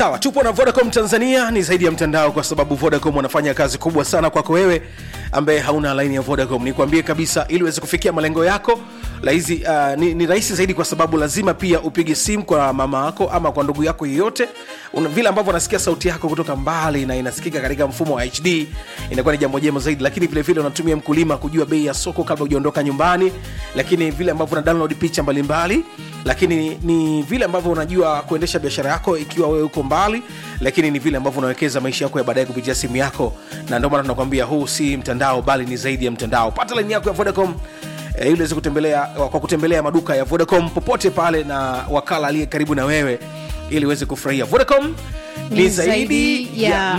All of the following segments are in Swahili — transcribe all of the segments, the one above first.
sawa tupo na vodacom tanzania ni zaidi ya mtandao kwa sababu vodacom wanafanya kazi kubwa sana kwako wewe ambaye hauna laini ya vodacom nikwambie kabisa ili uweze kufikia malengo yako laizi, uh, ni, ni rahisi zaidi kwa sababu lazima pia upige simu kwa mama yako ama kwa ndugu yako yeyote Una- vile ambavyo unasikia sauti yako kutoka mbali na inasikika katika mfumo wa hd inakuwa ni jambo jema zaidi lakini vile vile unatumia mkulima kujua bei ya soko kabla hujaondoka nyumbani lakini vile ambavyo una download picha mbalimbali lakini ni vile ambavyo unajua kuendesha biashara yako ikiwa wewe uko mbali lakini ni vile ambavyo unawekeza maisha yako ya baadaye kupitia simu yako na ndio maana tunakwambia huu si mtandao bali ni zaidi ya mtandao pata laini yako ya vodacom eh, ili uweze kutembelea kwa kutembelea maduka ya vodacom popote pale na wakala aliye karibu na wewe ili uweze kufurahia vodacom ni zaidi ya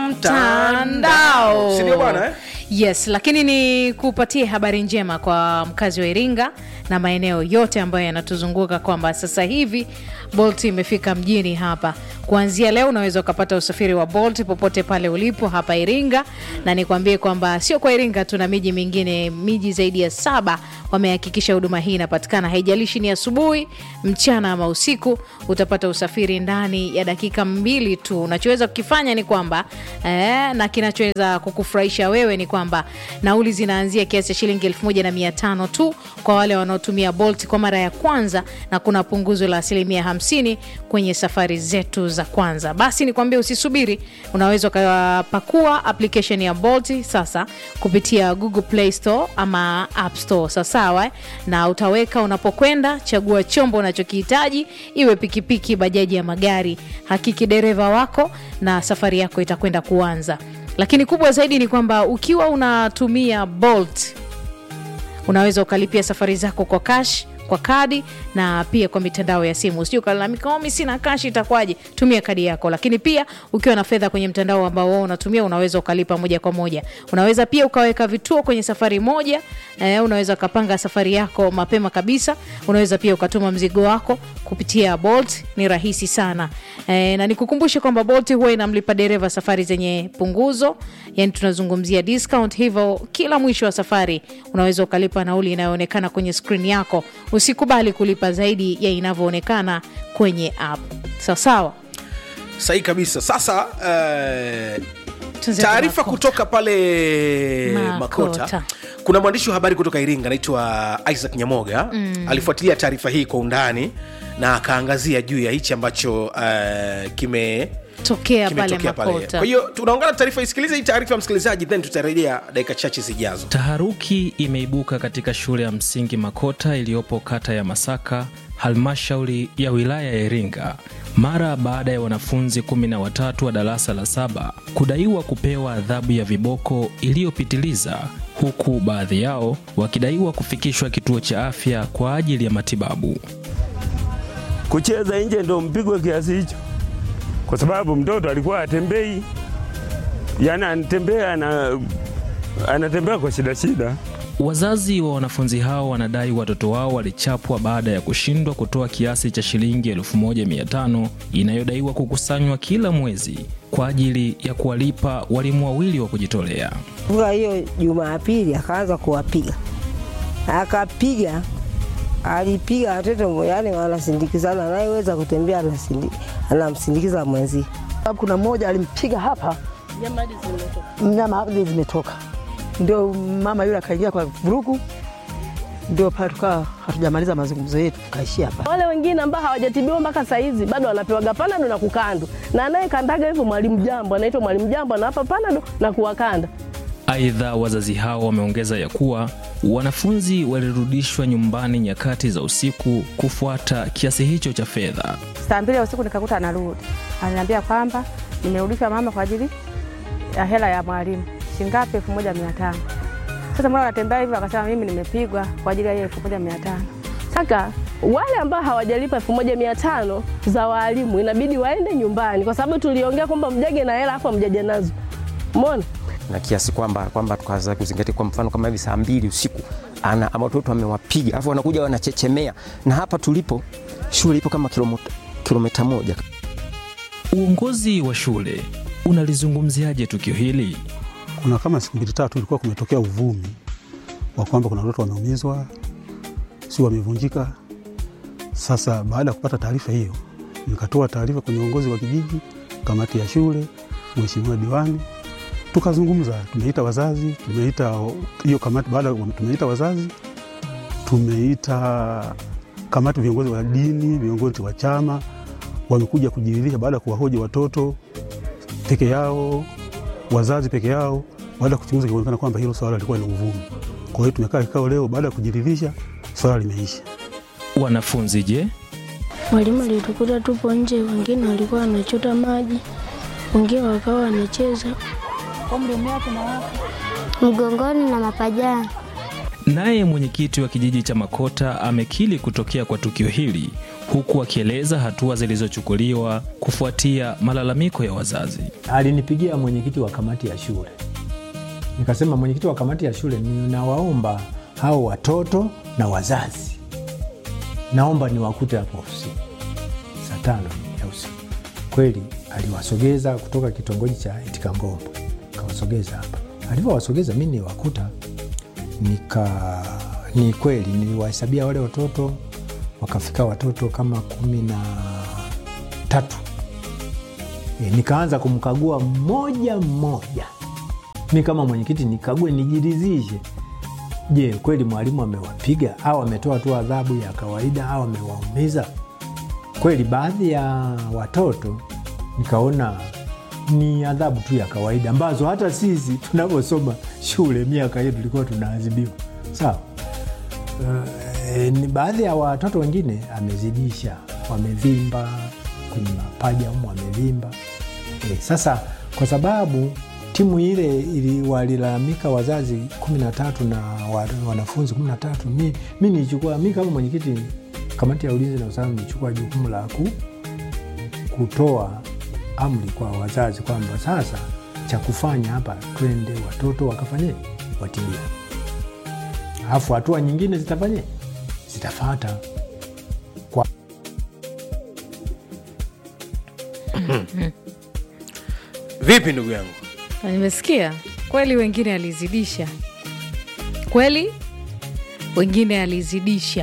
mtandao sindio bwana eh? yes lakini ni kupatie habari njema kwa mkazi wa iringa na maeneo yote ambayo yanatuzunguka kwamba sasa hivi bolt imefika mjini hapa kuanzia leo unaweza ukapata usafiri wa bolt popote pale ulipo hapa iringa na nikwambie kwamba sio kwa iringa tuna miji mingine miji zaidi ya saba wamehakikisha huduma hii inapatikana haijalishi ni asubuhi mchana ama usiku utapata usafiri ndani ya dakika mbili tu unachoweza kukifanya ni kwamba eh, na kinachoweza kukufurahisha wewe ni kwamba nauli zinaanzia kiasi cha shilingi elfu moja na mia tano tu kwa wale wanaotumia bolt kwa mara ya kwanza na kuna punguzo la asilimia hamsini kwenye safari zetu za kwanza basi nikwambia usisubiri unaweza ukapakua application ya bolt sasa kupitia google play store ama app store sawasawa eh? na utaweka unapokwenda chagua chombo unachokihitaji iwe pikipiki bajaji ya magari hakiki dereva wako na safari yako itakwenda kuanza lakini kubwa zaidi ni kwamba ukiwa unatumia bolt unaweza ukalipia safari zako kwa cash kwa kadi na pia kwa mitandao ya simu usijui ukalalamika "Oh, mi sina kashi itakwaje tumia kadi yako lakini pia ukiwa na fedha kwenye mtandao ambao wao unatumia unaweza ukalipa moja kwa moja unaweza pia ukaweka vituo kwenye safari moja eh, unaweza ukapanga safari yako mapema kabisa unaweza pia ukatuma mzigo wako kupitia bolt ni rahisi sana eh, na nikukumbushe kwamba bolt huwa inamlipa dereva safari zenye punguzo yani tunazungumzia discount hivyo kila mwisho wa safari unaweza ukalipa nauli inayoonekana kwenye skrini yako usikubali kulipa zaidi ya inavyoonekana kwenye app sawasawa sahi kabisa sasa uh, Tuanze taarifa Makota. kutoka pale Makota. makota kuna mwandishi wa habari kutoka iringa anaitwa isaac nyamoga mm. alifuatilia taarifa hii kwa undani na akaangazia juu ya hichi ambacho uh, kime tokea pale kimetokea pale makota kwa hiyo tunaungana taarifa isikilize hii taarifa ya msikilizaji then tutarejea dakika chache zijazo Taharuki imeibuka katika shule ya msingi Makota iliyopo kata ya Masaka, halmashauri ya wilaya ya Iringa, mara baada ya wanafunzi kumi na watatu wa darasa la saba kudaiwa kupewa adhabu ya viboko iliyopitiliza, huku baadhi yao wakidaiwa kufikishwa kituo cha afya kwa ajili ya matibabu. kucheza nje ndo mpigwe kiasi hicho, kwa sababu mtoto alikuwa atembei, yani anatembea ana, anatembea kwa shida shida. Wazazi wa wanafunzi hao wanadai watoto wao walichapwa baada ya kushindwa kutoa kiasi cha shilingi 1500 inayodaiwa kukusanywa kila mwezi kwa ajili ya kuwalipa walimu wawili wa kujitolea. Kwa hiyo Jumapili akaanza kuwapiga, akapiga, alipiga watoto yani wanasindikizana, anayeweza kutembea anasindi- anamsindikiza mwenzie. sababu kuna mmoja alimpiga hapa, mnyama hadi zimetoka, ndio mama yule akaingia kwa vurugu, ndio pale tukawa hatujamaliza mazungumzo yetu, tukaishia hapa. Wale wengine ambao hawajatibiwa mpaka saa hizi bado wanapewaga panado na kukandwa, na anayekandaga hivyo mwalimu jambo, anaitwa mwalimu jambo, anawapa panado na kuwakanda. Aidha, wazazi hao wameongeza ya kuwa wanafunzi walirudishwa nyumbani nyakati za usiku kufuata kiasi hicho cha fedha. saa mbili ya usiku nikakuta anarudi, ananiambia kwamba nimerudishwa mama kwa ajili ya hela ya mwalimu shingapi? elfu moja mia tano. Sasa mbona anatembea hivyo? Akasema mimi nimepigwa kwa ajili ya hiyo elfu moja mia tano. Saka wale ambao hawajalipa elfu moja mia tano za waalimu inabidi waende nyumbani, kwa sababu tuliongea kwamba mjage na hela afu amjaja nazo. Umeona? na kiasi kwamba kwamba tukaanza kuzingatia kwa mfano kama hivi saa mbili usiku ana ama watoto amewapiga alafu wanakuja wanachechemea na hapa tulipo shule ipo kama kilomita, kilomita moja Uongozi wa shule unalizungumziaje tukio hili? kuna kama siku mbili tatu ilikuwa kumetokea uvumi wa kwamba kuna watoto wameumizwa, si wamevunjika. Sasa baada ya kupata taarifa hiyo, nikatoa taarifa kwenye uongozi wa kijiji, kamati ya shule, mheshimiwa diwani, tukazungumza. Tumeita wazazi, tumeita hiyo kamati, baada ya- tumeita wazazi, tumeita kamati, viongozi wa dini, viongozi wa chama wamekuja kujiridhisha baada ya kuwahoji watoto peke yao, wazazi peke yao. Baada ya kuchunguza, ikaonekana kwamba hilo swala lilikuwa ni uvumi. Kwa hiyo tumekaa kikao leo, baada ya kujiridhisha, swala limeisha. Wanafunzi je? Mwalimu alitukuta tupo nje, wengine walikuwa wanachota maji, wengine wakawa wanacheza mgongoni na mapajani. Naye mwenyekiti wa kijiji cha Makota amekiri kutokea kwa tukio hili huku akieleza hatua zilizochukuliwa kufuatia malalamiko ya wazazi. Alinipigia mwenyekiti wa kamati ya shule, nikasema, mwenyekiti wa kamati ya shule, ninawaomba hao watoto na wazazi, naomba niwakute hapo ofisini saa tano ya usiku. Kweli aliwasogeza kutoka kitongoji cha Itikangombo, kawasogeza hapa. Alivyowasogeza mi niwakuta, nika ni kweli niliwahesabia wale watoto, wakafika watoto kama kumi na tatu. E, nikaanza kumkagua mmoja mmoja, mi kama mwenyekiti nikague, nijiridhishe, je, kweli mwalimu amewapiga au ametoa tu adhabu ya kawaida au amewaumiza kweli. Baadhi ya watoto nikaona ni adhabu tu ya kawaida ambazo hata sisi tunavyosoma shule miaka hiyo tulikuwa tunaadhibiwa sawa. Uh, ni baadhi ya watoto wengine amezidisha, wamevimba kwenye mapaja humu wamevimba. E, sasa kwa sababu timu ile ili walilalamika wazazi kumi na tatu na wa- wanafunzi kumi na tatu mi, mi nichukua mi kama mwenyekiti kamati ya ulinzi na usalama nichukua jukumu la ku, kutoa amri kwa wazazi kwamba sasa cha kufanya hapa, twende watoto wakafanye watibiwe, alafu hatua nyingine zitafanye zitafata kwa Vipi ndugu yangu? Na nimesikia kweli, wengine alizidisha kweli, wengine alizidisha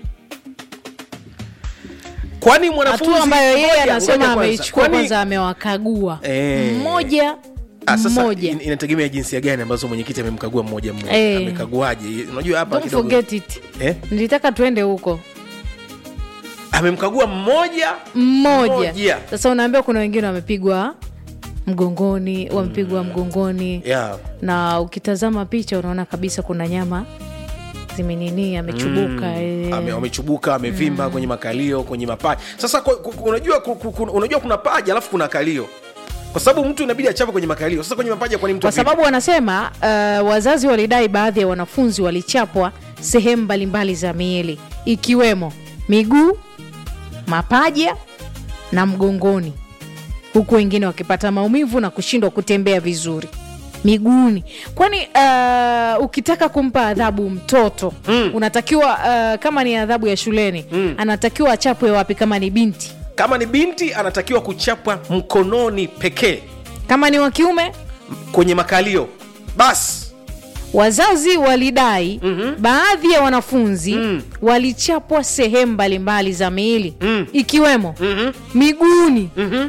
Kwani mwanafunzi hatua ambayo yeye Ngoja, anasema ngoja kwanza. ameichukua Kwani- kwanza, amewakagua Eh. mmoja Ah, sasa mmoja. in- inategemea jinsia gani ambazo mwenyekiti amemkagua mmoja mmoja. Eh. Amekaguaje? Unajua hapa Don't kidogo. forget it. Eh? Nilitaka tuende huko Amemkagua mmoja mmoja. Mmoja. Sasa unaambiwa kuna wengine wamepigwa mgongoni, wamepigwa mgongoni yeah. na ukitazama picha unaona kabisa kuna nyama zimenini amechubuka Mm. eh. Ame- wamechubuka amevimba kwenye makalio kwenye mapaja sasa kwa, ku- ku- unajua, ku- ku- ku- unajua kuna paja alafu kuna kalio kwa sababu mtu inabidi achape kwenye makalio sasa kwenye mapaja kwani mtu kwa avipi? sababu wanasema uh, wazazi walidai baadhi ya wanafunzi walichapwa sehemu mbalimbali za miili ikiwemo miguu mapaja na mgongoni huku wengine wakipata maumivu na kushindwa kutembea vizuri miguuni kwani uh, ukitaka kumpa adhabu mtoto mm. unatakiwa uh, kama ni adhabu ya shuleni mm. anatakiwa achapwe wapi kama ni binti kama ni binti anatakiwa kuchapwa mkononi pekee kama ni wa kiume kwenye makalio basi wazazi walidai mm-hmm. baadhi ya wanafunzi mm. walichapwa sehemu mbalimbali za miili mm. ikiwemo mm-hmm. miguuni mm-hmm.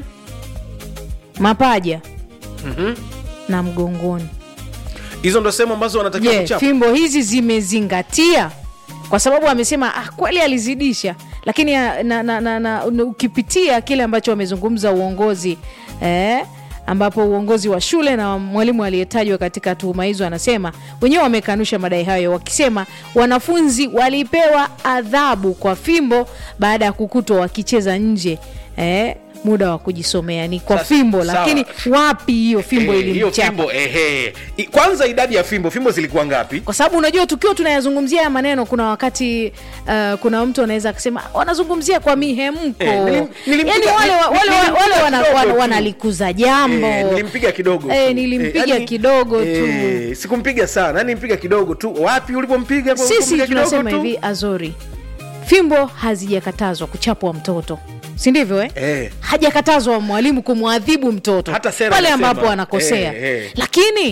mapaja mm-hmm. na mgongoni hizo ndo sehemu ambazo wanatakiwa je kuchapwa fimbo hizi zimezingatia kwa sababu amesema ah, kweli alizidisha lakini ah, na, na, na, na, na, ukipitia kile ambacho wamezungumza uongozi eh, ambapo uongozi wa shule na mwalimu aliyetajwa katika tuhuma hizo anasema wenyewe wamekanusha madai hayo wakisema wanafunzi walipewa adhabu kwa fimbo baada ya kukutwa wakicheza nje eh, muda wa kujisomea ni kwa Sasa, fimbo sawa. lakini wapi hiyo fimbo Eh, hiyo ilimchapa fimbo ehe I- kwanza idadi ya fimbo fimbo zilikuwa ngapi kwa sababu unajua tukiwa tunayazungumzia haya maneno kuna wakati uh, kuna mtu anaweza akasema wanazungumzia kwa mihemko Eh, nilim- nilimpiga- yani wale, wa- wale, nilimpiga wale wana, kidogo wana, tu. wanalikuza jambo Eh, nilimpiga kidogo Eh, tu. nilimpiga Eh, yani, kidogo tu eh, sikumpiga sana yani nilimpiga kidogo tu wapi ulipompiga sisi Ulipompiga kidogo tunasema tu? hivi azori fimbo hazijakatazwa kuchapwa mtoto si ndivyo eh? Eh. hajakatazwa mwalimu kumwadhibu mtoto Hata sera pale inasema, ambapo anakosea eh, eh. lakini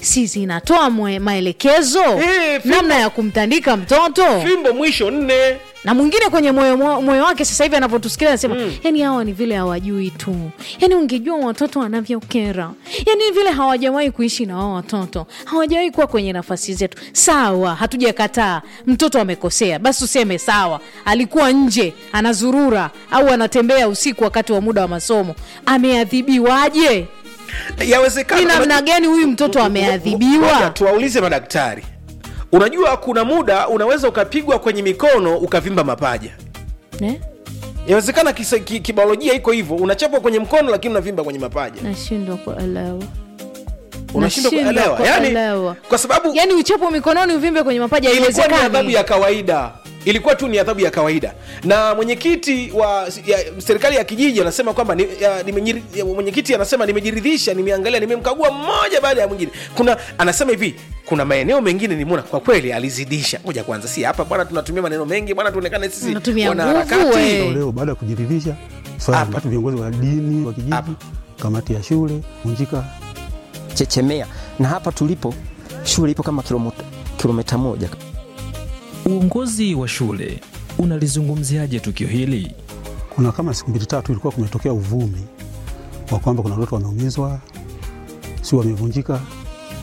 si zinatoa mwe- maelekezo Eh, fimbo- namna ya kumtandika mtoto fimbo mwisho nne na mwingine kwenye moyo moyo- moyo wake sasa hivi anavyotusikia anasema mm. yani hawa ni vile hawajui tu yani ungejua watoto wanavyokera yani vile hawajawahi kuishi na wao watoto hawajawahi kuwa kwenye nafasi zetu sawa hatujakataa mtoto amekosea basi useme sawa alikuwa nje anazurura au anatembea usiku wakati wa muda wa masomo ameadhibiwaje yawezekana ni namna unajua- gani huyu mtoto Ngoja, ameadhibiwa tuwaulize madaktari unajua kuna muda unaweza ukapigwa kwenye mikono ukavimba mapaja Eh? yawezekana kisa- ki- kibiolojia iko hivyo unachapwa kwenye mkono lakini unavimba kwenye mapaja nashindwa kuelewa unashindwa Nashindwa kuelewa yani kuelewa. kwa sababu yani uchapo mikononi uvimbe kwenye mapaja ilikuwa ni adhabu haiwezekani ya kawaida ilikuwa tu ni adhabu ya kawaida na mwenyekiti wa ya, serikali ya kijiji anasema kwamba ni, ya, nimenyiri- ya, mwenyekiti anasema nimejiridhisha nimeangalia nimemkagua mmoja baada ya mwingine kuna anasema hivi kuna maeneo mengine nimeona kwa kweli alizidisha moja kwanza si hapa bwana tunatumia maneno mengi bwana tuonekane sisi Tunatumia wanaharakati. nguvu, eh. leo baada ya kujiridhisha swala watu viongozi wa dini wa kijiji kamati ya shule vunjika chechemea na hapa tulipo shule ipo kama kilomita, kilomita moja Uongozi wa shule unalizungumziaje tukio hili? kuna kama siku mbili tatu ilikuwa kumetokea uvumi wa kwamba kuna watoto wameumizwa si wamevunjika